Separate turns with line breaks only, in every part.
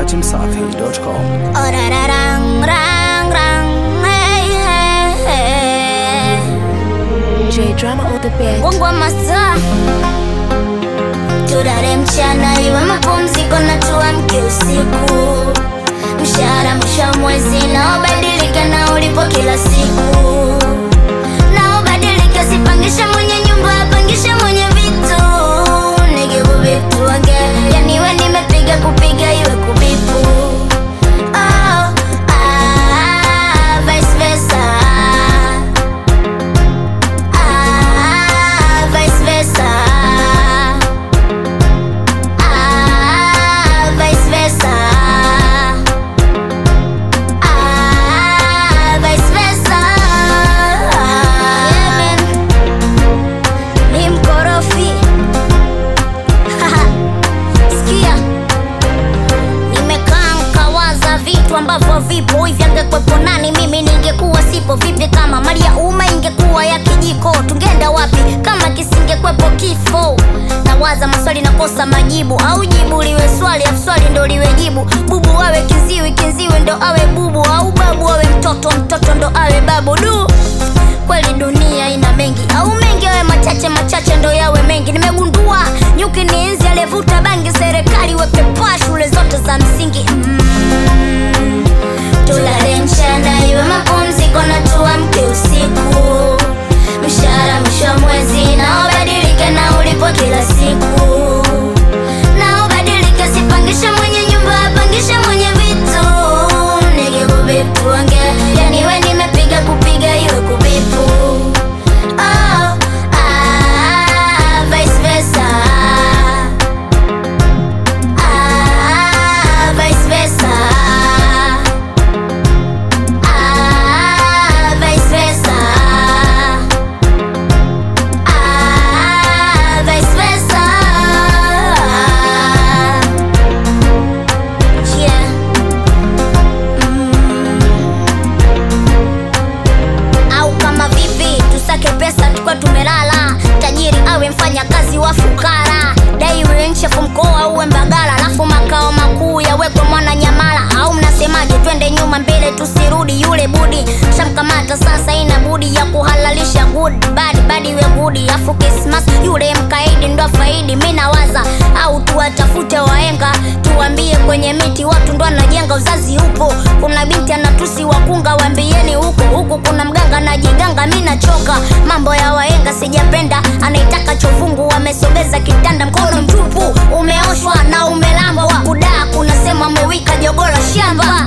dachimsafi.com.
Orararang, rang, rang, hey, hey, hey.
J Drama on the beat.
Mungu wa masaa tulale mchana iwe mapumziko na tuamke usiku mshahara mwisho wa mwezi naobadilika na ulipo kila siku naobadilika sipangisha mwenye nyumba apangisha mwenye vitu nigivu vitu wange yaniwe nimepiga kupiga iwe kubipu oh, ah, vice versa Ah, vice versa. Ah, vice versa. Ah, vice versa. Yeah, man. Ni mkorofi. Haha. Sikia. Nimekaa nkawaza vitu ambavyo vipo hivi, angekwepo nani mimi ningekuwa sipo vipi? Kama mali ya umma ingekuwa ya kijiko, tungeenda wapi kama kisingekwepo kifo? Nawaza maswali nakosa majibu, au jibu liwe swali afu swali ndo liwe jibu. Bubu awe kiziwi, kiziwi ndo awe bubu, au babu awe mtoto, mtoto ndo awe babu. Du, kweli dunia ina mengi, au mengi awe machache, machache ndo yawe mengi. Nimegundua nyuki ni nzi aliyevuta bangi, serikali weke paa shule zote za msingi mm. Tulale mchana iwe mapumziko na tuamke usiku. Mshahara mwisho wa mwezi naobadilika na ulipo kila siku. Naobadilika sipangisha mwenye nyumba apangisha mwenye vitu. Nigibu vitu wange yani we nimepiga kupiga iwe kubipu. Oh, ah, vice versa. Ah, vice versa. Ah, vice versa. Ah, vice versa. Yeah. Mm. Au kama vipi tusake pesa tukwa tumelala, tajiri awe mfanya kazi wa fukara, dai uwe nchefu mkoa uwe Mbagala, alafu makao makuu yawekwe mwana Nyamala. Au mnasemaje? Twende nyuma mbele tusirudi, yule budi shamkamata sasa, ina budi ya kuhalalisha good bad bad iwe gudi, afu Christmas yule mkaidi ndo faidi. Mi nawaza au tuwatafute waenga, tuwambie kwenye miti watu ndo anajenga, uzazi upo. Kuna binti anatusi wakunga, wambieni huko huku kuna mganga najiganga. Mi nachoka mambo ya waenga, sijapenda anaitaka chovungu, wamesogeza kitanda, mkono mtupu umeoshwa na umelambwa, kudaa kunasema amewika jogola shamba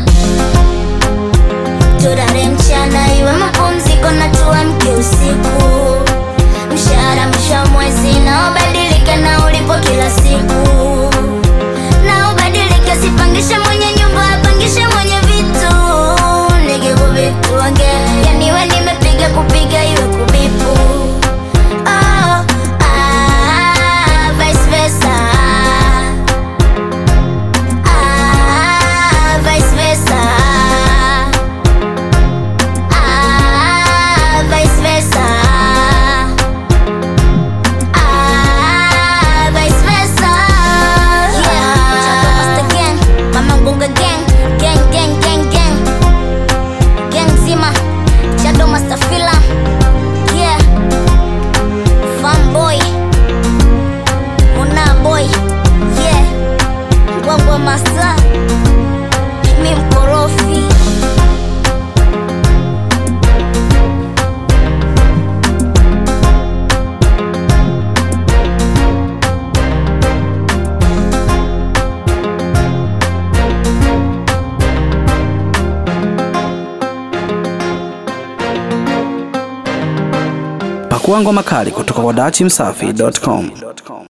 tulale mchana iwe mapumziko na tuamke usiku. Mshahara mwisho wa mwezi naobadilika na ulipo kila siku. Naobadilika sipangisha mwenye nyumba apangisha mwenye vitu. Nigibu vitu wange yani we nimepiga kupiga iwe kubipu. Oh, ah, vice versa. Ah, vice versa. Ah, vice versa. Ah, vice versa. Yeah, Chapo Master Gang, Mama Ngunga Gang, gang gang gang gang, gang zima, Shadow Master Fila, yeah, Fanboy, Muna Boy, yeah, Gwagwa Master, mi mkorofi.
Pakua ngoma kali kutoka kwa dachimsafi.com.